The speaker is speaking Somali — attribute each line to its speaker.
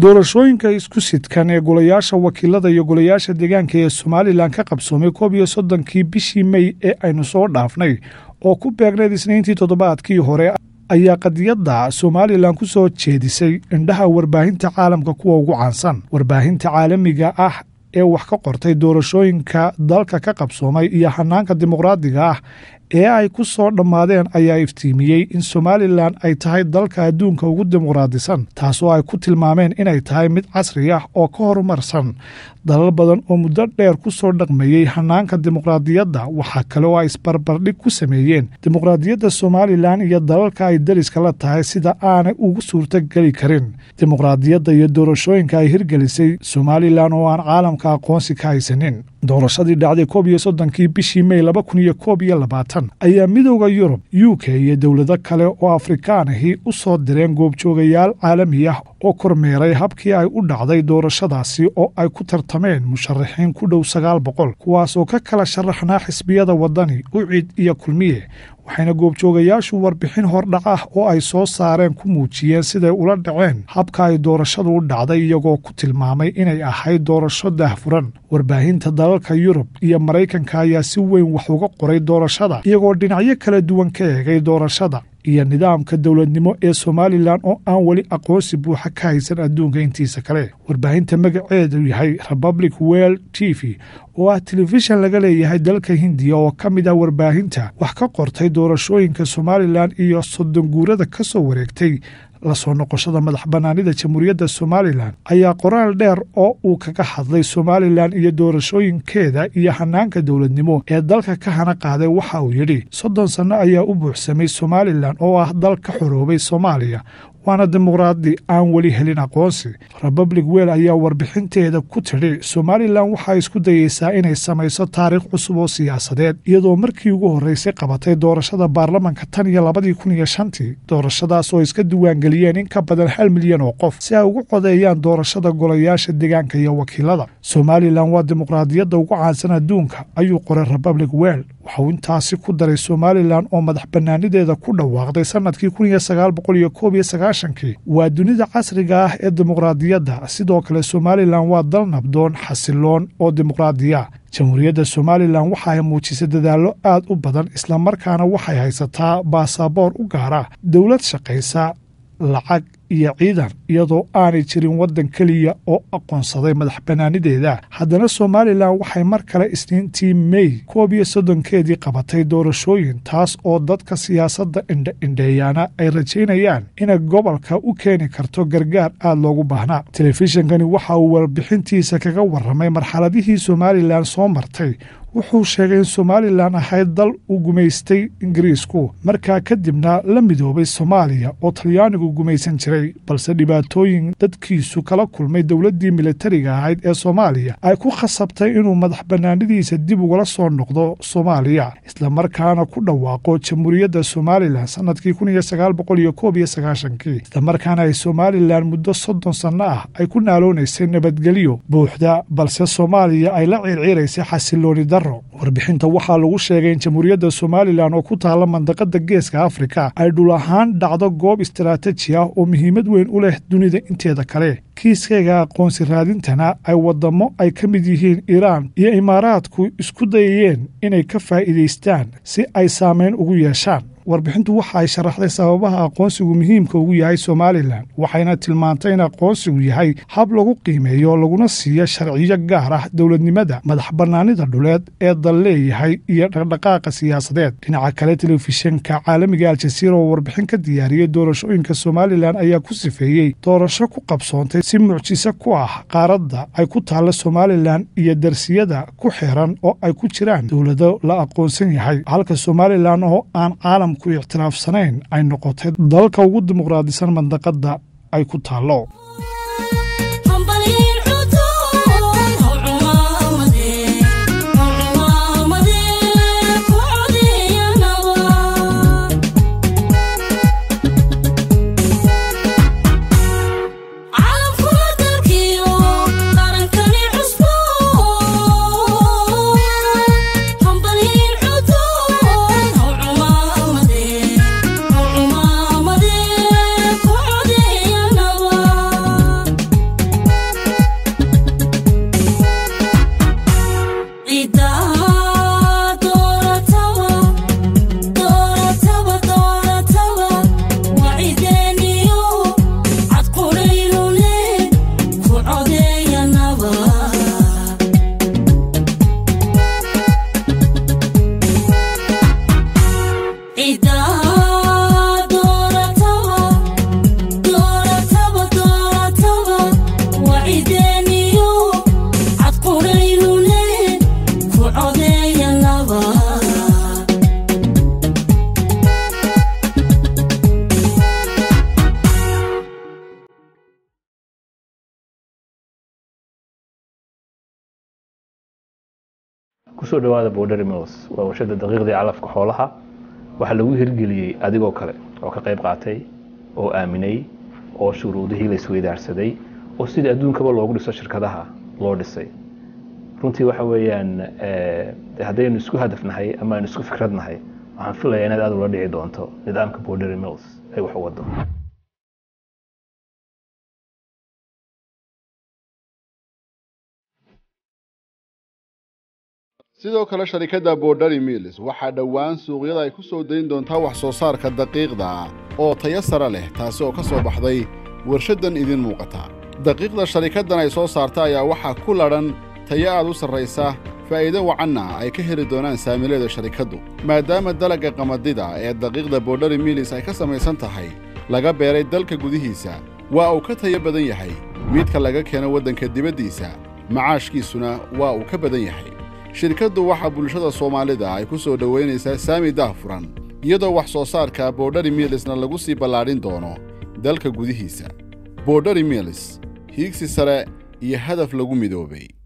Speaker 1: doorashooyinka isku sidkan ee golayaasha wakiilada iyo golayaasha deegaanka ee somalilan ka qabsoomay koob iyo soddonkii bishii mey ee aynu soo dhaafnay oo ku beegnayd isniintii toddobaadkii hore ayaa qadiyadda somalilan ku soo jeedisay indhaha warbaahinta caalamka kuwa ugu caansan warbaahinta caalamiga ah ee wax ka qortay doorashooyinka dalka ka qabsoomay iyo hanaanka dimuqraadiga ah ee ay ku soo dhammaadeen ayaa iftiimiyey in somalilan ay tahay dalka adduunka ugu dimuqraadisan taasoo ay ku tilmaameen inay tahay mid casri ah oo ka horumarsan dalal badan oo muddo dheer ku soo dhaqmeeyey hanaanka dimuqraadiyadda waxaa kale oo ay isbarbardhig ku sameeyeen dimuqraadiyadda somalilan iyo dalalka ay dariska la tahay sida aanay ugu suurtogeli karin dimuqraadiyadda iyo doorashooyinka ay hirgelisay somalilan oo aan caalamka aqoonsi ka haysanin doorashadii dhacday koob iyo soddonkii bishii mey laba kun iyo koob iyo labaatan ayaa midooda yurub u k iyo dowlado kale oo afrikaan ahi u soo direen goobjoogayaal caalami ah oo kormeeray habkii ay u dhacday doorashadaasi oo ay ku tartameen musharaxiin ku dhow sagaal boqol kuwaas oo ka kala sharaxnaa xisbiyada waddani ucid iyo kulmiye waxayna goobjoogayaashu warbixin hordhac ah oo ay soo saareen ku muujiyeen siday ula dhaceen habka ay doorashadu u dhacday iyagoo ku tilmaamay inay ahayd doorasho daahfuran warbaahinta dalalka yurub iyo maraykanka ayaa si weyn wax uga qoray doorashada iyagoo dhinacyo kala duwan ka eegay doorashada iyo nidaamka dowladnimo ee somalilan oo aan weli aqoonsi buuxa ka haysan adduunka intiisa kale warbaahinta magaceedu yahay republic well t v oo ah telefishan laga leeyahay dalka hindiya oo ka mid ah warbaahinta wax ka qortay doorashooyinka somalilan iyo soddon guurada ka soo wareegtay lasoo noqoshada madax bannaanida jamhuuriyadda somalilan ayaa qoraal dheer oo uu kaga hadlay somalilan iyo doorashooyinkeeda iyo hanaanka dowladnimo ee dalka ka hana qaaday waxa uu yidhi soddon sanno ayaa u buuxsamay somalilan oo ah dal ka xoroobay soomaaliya waana dimuqraadi aan weli helin aqoonsi republic wel ayaa warbixinteeda ku tidhi somalilan waxaa isku dayeysaa inay samayso taariikh cusub oo siyaasadeed iyadoo markii ugu horreysay qabatay doorashada baarlamanka tan iyo labadii kun iyo shantii doorashadaas oo iska diiwaangeliyeen in ka badan hal milyan oo qof si ay ugu codeeyaan doorashada golayaasha deegaanka iyo wakiilada somalilan waa dimuqraadiyadda ugu caansan adduunka ayuu qoray republic wel waxauu intaasi ku daray somalilan oo madax bannaanideeda ku dhawaaqday sannadkii kun iyo sagaal boqol iyo koob iyo sagaashankii waa dunida casriga ah ee dimuqraadiyadda sidoo kale somalilan waa dal nabdoon xasiloon oo dimuqraadiya jamhuuriyadda somalilan waxa ay muujisay dadaallo aad u badan islamarkaana waxay haysataa baasaboor u gaara dowlad shaqaysa lacag iyo ciidan iyadoo aanay jirin waddan keliya oo aqoonsaday madax bannaanideeda haddana somalilan waxay mar kale isniintii mey koob iyo soddonkeedii qabatay doorashooyin taas oo dadka siyaasadda indha-indheeyaana ay rajaynayaan inay gobolka u keeni karto gargaar aad loogu baahnaa telefishinkani waxa uu warbixintiisa kaga warramay marxaladihii somalilan soo martay wuxuu sheegay in somalilan ahayd dal uu gumaystay ingiriisku markaa kadibna la midoobay soomaaliya oo talyaanigu gumaysan jiray balse dhibaatooyin dadkiisu kala kulmay dowladdii militariga ahayd ee soomaaliya ay ku khasabtay inuu madax bannaanidiisa dib ugala soo noqdo soomaaliya islamarkaana ku dhawaaqo jamhuuriyadda somalilan sannadkii kun iyo sagaal boqol iyo koob iyo sagaashankii islamarkaana ay somalilan muddo soddon sanno ah ay ku naaloonaysay nabadgelyo buuxda balse soomaaliya ay la ciirciiraysay xasilooni warbixinta waxaa lagu sheegay in jamhuuriyadda somalilan oo ku taalla mandaqada geeska afrika ay dhul ahaan dhacdo goob istaraataji ah oo muhiimad weyn u leh dunida inteeda kale kiiskayga aqoonsi raadintana ay waddamo ay ka mid yihiin iiraan iyo imaaraadku isku dayayeen inay ka faa'iidaystaan si ay saamayn ugu yeeshaan warbixintu waxa ay sharaxday sababaha aqoonsigu muhiimka ugu yahay somalilan waxayna tilmaantay in aqoonsigu yahay hab lagu qiimeeyo laguna siiyo sharciyo gaar ah dowladnimada madax bannaanida dhuleed ee dal leeyahay iyo dhaqdhaqaaqa siyaasadeed dhinaca kale telefishinka caalamiga aljasiira oo warbixin ka diyaariyey doorashooyinka somalilan ayaa ku sifeeyey doorasho ku qabsoontay si mucjiso ku ah qaaradda ay ku taalla somalilan iyo darsiyada ku xiran oo ay ku jiraan dowlado la aqoonsan yahay halka somalilan oo aan caalam ku ictiraafsanayn ay noqotay dalka ugu dimuqraadisan mandaqadda ay ku taallo
Speaker 2: kusoo dhawaada borderi mills waa warshada daqiiqdii calafka xoolaha waxaa lagu hirgeliyey adigoo kale oo ka qayb qaatay oo aaminay oo shuruudihii la isweydaarsaday oo sidii adduunkaba loogu dhiso shirkadaha loo dhisay runtii waxa weeyaan haddaynu isku hadafnahay ama aynu isku fikradnahay waxaan filayaa inaad aad ula dhici doonto nidaamka borderi mills ay wax u wado
Speaker 3: sidoo kale sharikadda borderi mills waxaa dhowaan suuqyada ay ku soo dayn doontaa wax soo saarka daqiiqda oo tayo sare leh taasi oo ka soo baxday warshaddan idin muuqata daqiiqda sharikaddan ay soo saarta ayaa waxaa ku ladhan tayo aad u sarraysa faa'iido wacanna ay ka heli doonaan saamileeda sharikaddu maadaama dalagga qamadida ee daqiiqda borderi mills ay ka samaysan tahay laga beeray dalka gudihiisa waa uu ka tayo badan yahay midka laga keeno waddanka dibaddiisa macaashkiisuna waa uu ka badan yahay shirkaddu waxaa bulshada soomaalida ay ku soo dhowaynaysaa saami daahfuran iyadoo wax soo saarka borderi milsna lagu sii ballaadhin doono dalka gudihiisa borderi mills hiigsi sare iyo hadaf lagu midoobay